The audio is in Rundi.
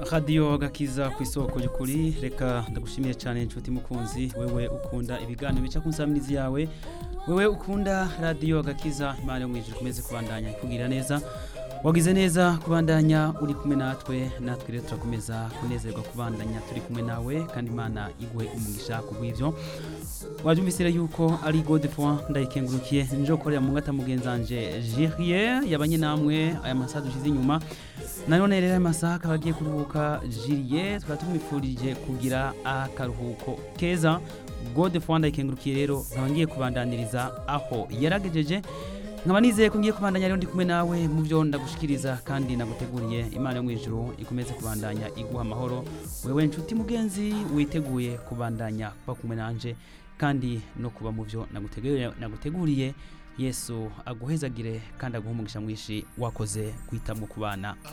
radiyo gakiza ku isoko y'ukuri reka ndagushimiye cyane inshuti mukunzi wewe ukunda ibiganiro bica ku nsamizi yawe wewe ukunda radiyo gakiza imana yo mu ijuru ikomeze kubandanya ikubwira neza wagize neza kubandanya uri kumwe natwe natwe rero turakomeza kunezerwa kubandanya turi kumwe nawe kandi imana iguhe umugisha kubw'ibyo wabyumvise rero yuko ari godefroid ndayikengurukiye nje gukorera mu ngata mugenzanje Julien yabanye namwe aya masaha dushize inyuma nanone rero aya masaha akaba agiye kuruhuka Julien tukaba tumwifurije kugira akaruhuko keza godefroid ndayikengurukiye rero nkaba ngiye kubandaniriza aho yaragejeje nkaba nizeye ko ngiye kubandanya rero ndi kumwe nawe mu byo ndagushikiriza kandi naguteguriye imana yo mu ijuru ikomeze kubandanya iguha amahoro wewe nshuti mugenzi witeguye kubandanya kuba kumwe nanje kandi no kuba mu byo naguteguriye naguteguriye yesu aguhezagire kandi aguhe umugisha mwinshi wakoze guhitamwo kubana